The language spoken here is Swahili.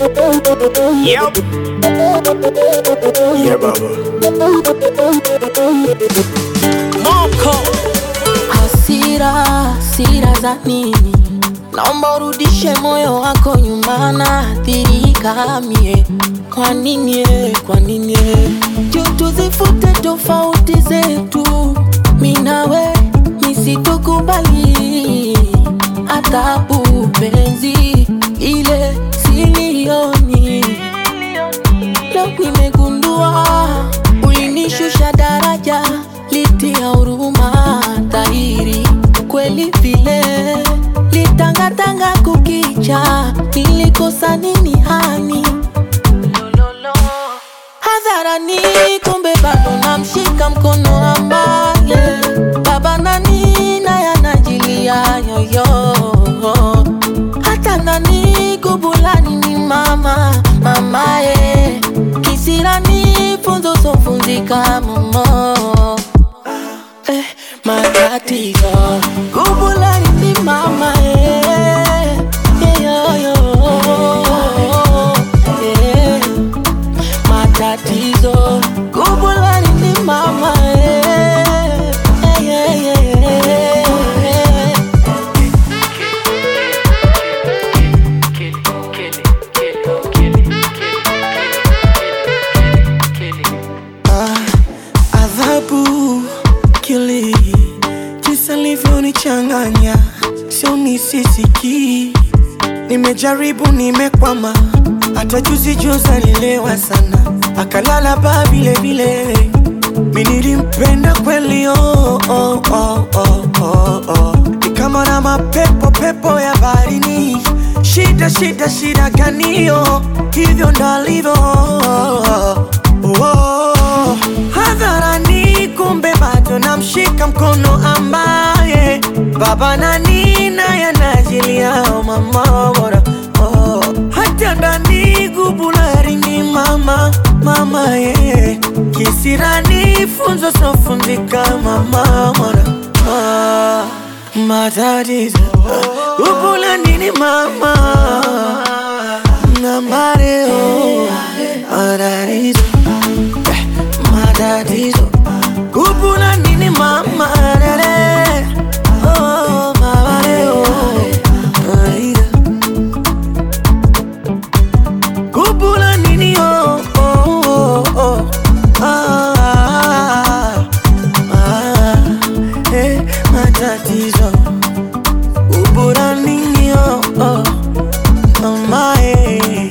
Yep. Yeah, baba. Moko hasira, hasira za nini? Naomba urudishe moyo wako nyuma, naathirika mie. Kwa nini? eh, Kwa nini? eh? Juu tuzifute tofauti zetu, mi nawe nisitokubali adhabu penzi ile silioni Leo nimegundua ulinishusha daraja, litia huruma dhahiri kweli vile litangatanga kukicha, nilikosa nini hani hadharani, kumbe bado namshika mkono ambaye baba nani naye anajilia yoyo hata ndani kubulani ni mama mamaye kisirani funzo sofunzika momo eh, matatizo kubulani ni mama eh, yeyoyo eh, matatizo kubulani ni mama eh, eh, eh, eh, eh. adhabu kili jinsi alivyonichanganya sio nisisiki nimejaribu nimekwama hata juzi juzi alilewa sana akalala baa vile vile mi nilimpenda kweli oh, oh, oh, oh, oh, oh. ni kama na mapepo pepo ya baharini shida shida shida ganio hivyo ndalivyo oh, hadharani kumbe bado namshika mkono ambaye baba nani naye anajilia mama bora oh, hata ndani gubulari ni mama mama ye kisirani funzo sofunzika mama mora ah, matatizo gubulani ni mama na mareo matatizo eh, matatizo kupula nini mama rere oh mama leo aida kupula nini oh oh oh, oh ah ah eh matatizo kupula nini oh oh mama eh